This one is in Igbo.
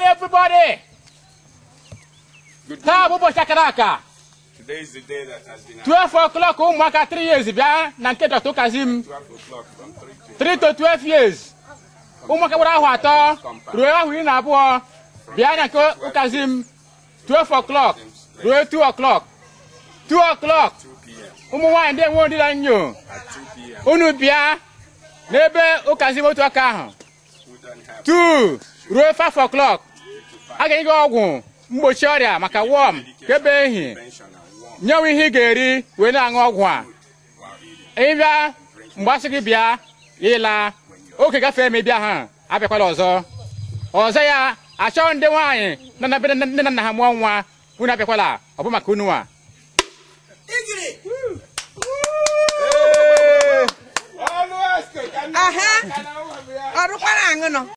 morning, everybody. Good Taa bụ ụbọchị akara aka. Today is the day that has been 12 o'clock ụmụaka 3 years bịa na nke Dr. Kazim. 12 o'clock from 3 3 to to 12 years. Ụmụaka gbara ahụ atọ ruo ahụ iri na abụọ bịa na nke Kazim 12 o'clock ruo 2 o'clock. 2 o'clock 2 p.m. ụmụ nwaanyị ndị enwe ndịla nyo At 2 p.m. unu bịa n'ebe ụkazim otu aka ahụ who don't have 2 ruo 5 o'clock a ga-enye gị ọgwụ mgbochi ọrịa maka wọm ka ebe ehi pension and warm nyewe ihe ị ga-eri wee na-aṅụ ọgwụ a while eating. ịbịa mgbe asị gị bịa ịla oge gafee ma ịbịa ha abịakwala ọzọ ọzọ ya achọghị ndị nwaanyị nọ na be nne na nna ha mụọ nwa unu abịakwala ọ bụ maka unu a aha ọrụkwara aṅụ nọ